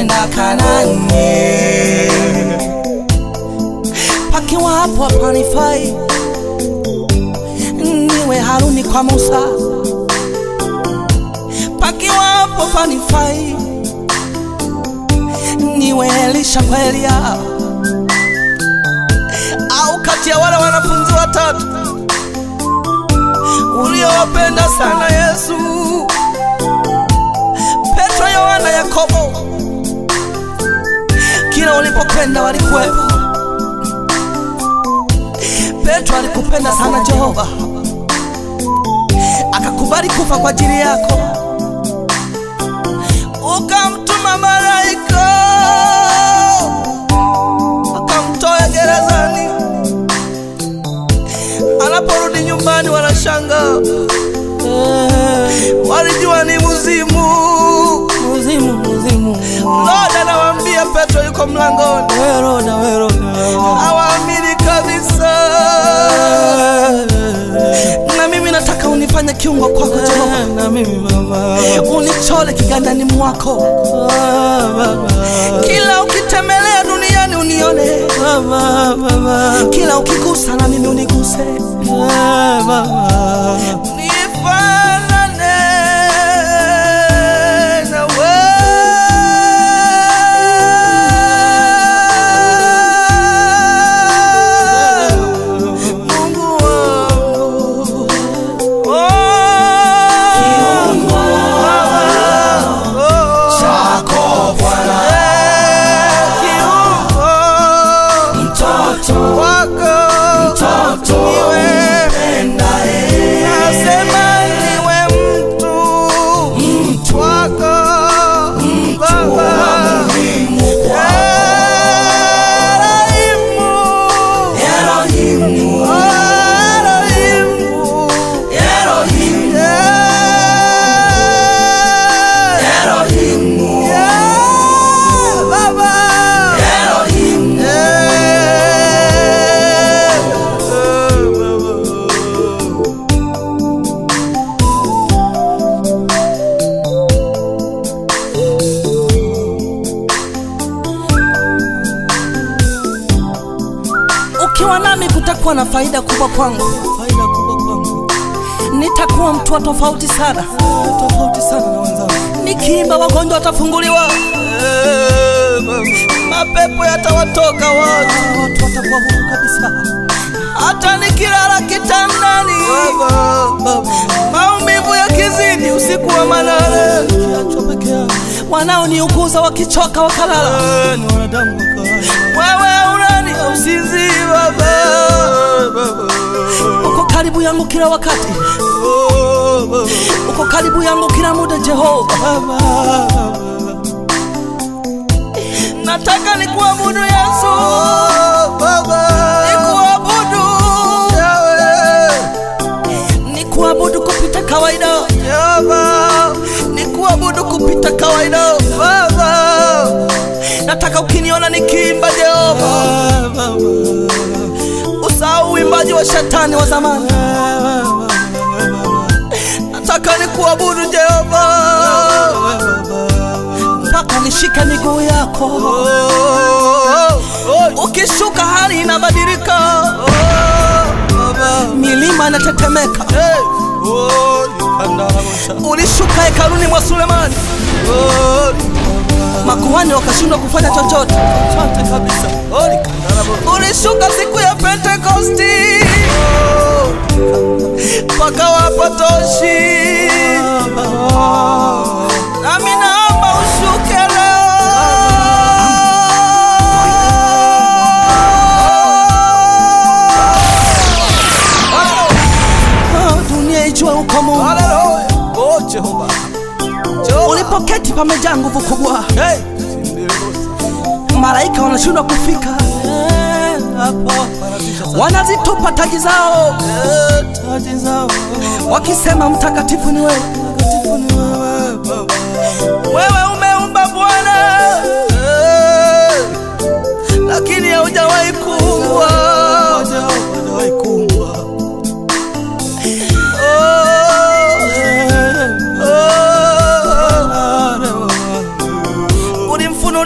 kwenda Kanani. Pakiwa hapo hapanifai, niwe Haruni kwa Musa. Pakiwa hapo panifai, niwe Elisha kwa Elia, au kati ya wale wanafunzi watatu uliowapenda sana Yesu, Petro, Yohana, Yakobo. Kila ulipokwenda walikuwepo. Petro alikupenda sana Jehova, akakubali kufa kwa ajili yako, ukamtuma malaika akamtoa gerezani. Anaporudi nyumbani, wanashanga walijua ni mzimu. Muzimu, muzimu. Roda anawaambia Petro yuko mlangoni, Weroda, weroda. hawaamini kabisa. Na mimi nataka unifanye kiungo kwako Jehova, Na mimi baba. unichole kigandani mwako, Ah, baba. kila ukitembelea duniani unione, Baba, baba. kila ukigusa na mimi uniguse, Ah, baba. nifanane na wewe. Mungu wangu. Oh. chako Bwana, Kiungo mtoto wako mtoto niwe, mpendaye, nasema niwe mtu mtu wako Baba. muhimu kwa Elohimu, Elohimu, Elohimu, Elohimu, yeah. Elohimu, Yeah, Baba. Elohimu, Ukiwa nami kutakuwa na faida kubwa kwangu, Faida kubwa kwangu. nitakuwa mtu wa tofauti sana. Tofauti sana na wenzangu. Nikiimba wagonjwa watafunguliwa, mapepo yatawatoka watu, Watu watakuwa huru kabisa. hata nikilala kitandani, Baba. maumivu yakizidi usiku wa manane, Kiachwa peke yangu. wanaoniuguza wakichoka wakalala, Ah, ni wanadamu wa kawaida. wewe unani usinzi Baba, uko karibu yangu kila wakati, Oh, baba. uko karibu yangu kila muda Jehova. Baba, baba. Nataka nikuabudu Yesu, nikuabudu nikuabudu kupita kawaida Jehova, nikuabudu kupita kawaida Baba. Nataka ukiniona nikiimba Jehova, Ah, baba. usahau uimbaji wa shetani wa zamani. Ah, baba. Nataka nikuabudu Jehova mpaka nishike miguu yako. Ukishuka hali inabadilika, milima inatetemeka. Ulishuka hekaluni mwa Sulemani, makuhani wakashindwa kufanya chochote. Asante kabisa. Ulishuka siku ya Pentekosti, mpaka wapatoshi. Nami naomba ushuke leo. Dunia ijue uko Mungu. Ulipoketi pamejaa nguvu kubwa, malaika wanashindwa kufika, wanazitupa taji zao Taji zao. wakisema mtakatifu ni wewe. Mtakatifu ni wewe, Baba. Wewe umeumba Bwana, lakini haujawahi kuumbwa. Moja, hajawahi kuumbwa. Oh, oh. Ulimfunulia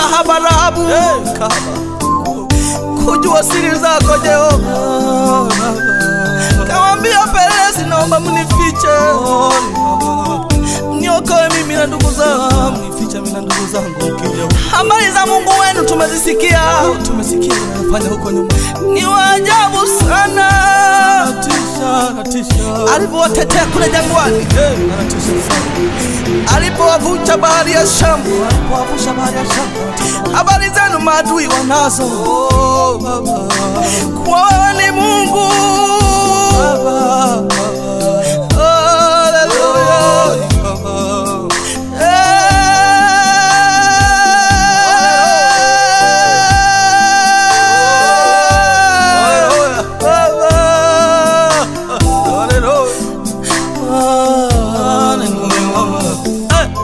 kahaba Rahabu Eh, kaba. kujua siri zako Jehova. Oh, Baba. Kawambia pelezi, naomba mnifiche, Oh, Baba. mniokoe mimi na ndugu zangu. Ah, mnifiche mimi na ndugu zangu mkija huko. Habari za Mungu wenu tumezisikia, tumesikia anafanya huko nyuma ni waajabu sana natisha natisha alivyowatetea kule jangwani, Eh, anatisha sana alipowavunja bahari ya Shamu. kuavusha bahari ya shamba Habari zenu maadui wanazo, oh baba kuwa wewe ni Mungu. baba Haleluya. baba Haleluya.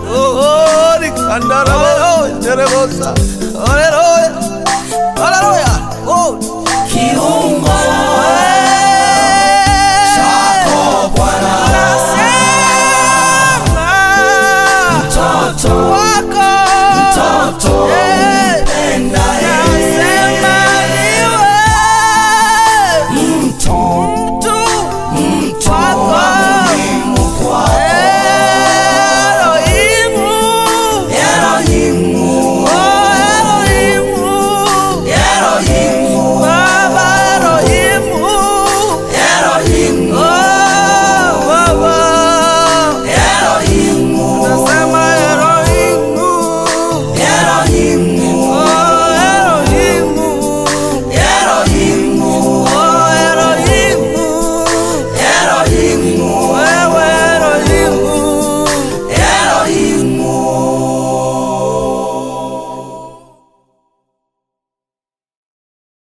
Haleluya. Haleluya.